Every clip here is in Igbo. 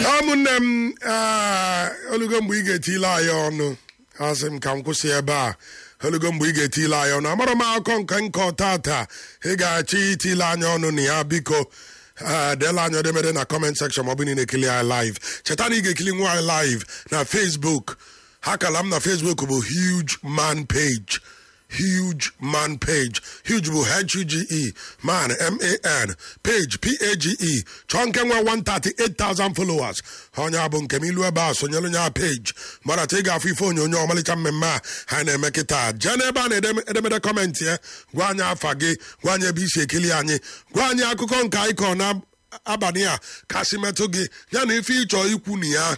ụmụnne m ee, olugo mgbe ị ga-etile anyị ọnụ asị m ka m kwụsị ebe a olugo mgbe ị ga-etile anyị ọnụ amara m akụkọ nke nkọ tata ị ga-achọ itile anyị ọnụ na ya biko ee, deela anyị edemede na comment section ma ọ bụ na ị na-ekili anyị live cheta na ị ga-ekili nwa anyị live na facebook ha kala m na facebook bụ huge man page huge man page huge bụ h-u-g-e man m-a-n page p-a-g-e chọọ nke nwe 138,000 followers onye a bụ nke m ilu ebe a sonyere onye a page marata ị ga-afụ ife onyonyo ọmalịcha mmemme a ha na-eme kịta jee n'ebe a na-edemede kọmentị ya gwa anyị afa gị gwa anyị ebe isi ekili anyị gwa anyị akụkọ nke anyị kọ na abalị a kasị metụ gị ya na ife ịchọ ikwu na ya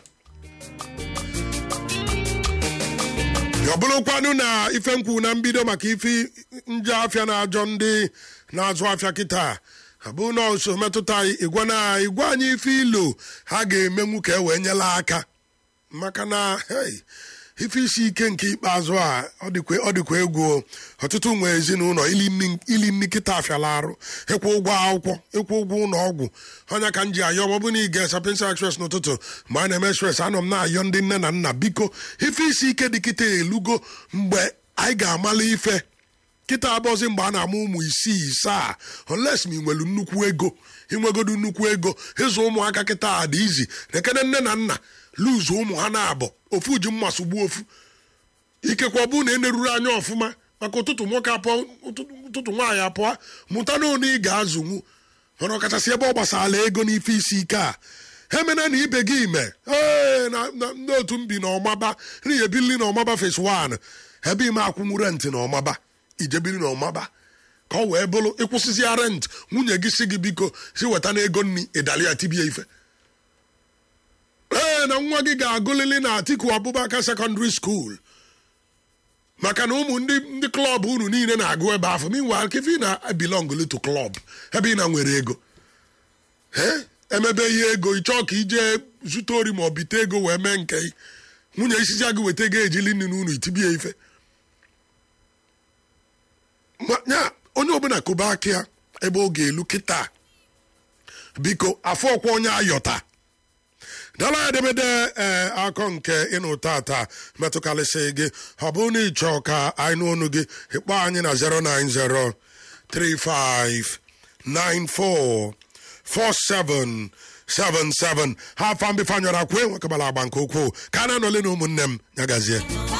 ọ bụrụkwanụ na ife nkwu na mbido maka ife nje afịa na-ajọ ndị na-azụ afịa kịta abụ na nso metụta igwe na igwe anyị ife ilo ha ga-emenwu ka e wee nyela aka maka na hey, ife isi ike nke ikpeazụ a ọ dịkwa ọ dịkwa egwu o. ọtụtụ nwe ezinụlọ ili nni- ili nni kịta afịala arụ ịkwụ ụgwọ akwụkwọ ịkwụ ụgwọ ụlọ ọgwụ ọnya ka m ji ayọ ma ọ bụ na ị ga-esa pensa express n'ụtụtụ ma a na-eme express anọ m na-ayọ ndị nne na nna biko ife isi ike dị kịta elugo mgbe anyị ga-amala ife kịta abọzi mgbe a na-amụ ụmụ isii isaa unless ma ị nwere nnukwu ego inwegodu nnukwu ego ịzụ ụmụaka kịta a dị izi nekene nne na nna luzu ụmụ ha na-abọ ofu ji mma sogbuo ofu ikekwe ọ bụrụ na eneruru anya ọfụma maka ụtụtụ nwoke apụọ ụtụtụ ụtụtụ nwaanyị apụọ mụta na one ị ga-azụnwu mana ọkachasị ebe ọ gbasara ego n'ife isi ike a ha emena na ibe gị ime ee na na- ndị otu mbi na ọmaba n'ihi ebili na ọmaba fes 1 ebe ime akwụnwu rent na ọmaba ijebiri na ọmaba ka ọ wee bụrụ ịkwụsịzịa rent nwunye gị si gị biko si weta na ego nni ịdali ya tibie ife ee na nwa gị ga-agụlili na atiku abubakar secondary school maka na ụmụ ndị ndị klọb unu niile na-agụ ebe afọ meanwhile ka ife ị na-belong to klọb ebe ị na nwere ego ee emebe ihe ego ị chọọ ka ije zụta ori ma ọ bite ego wee mee nke ị. nwunye isizi gị weta ego ejili nri n'unu itibie ife Ma- nya onye ọbụla kobe aka ya ebe ọ ga-elu kịta biko afọ ọkwa onye ayọta dala edemede ee akọ nke ịnụ tata metụkarịsị gị ọ bụrụ na ịchọ ka anyị nụ ọnụ gị ịkpọ anyị na 090 35 94 47 77 ha afọ mbifanyọrọ akwa enwekabala agba nke ukwuu ka a na-anọle na ụmụnne m nyagazie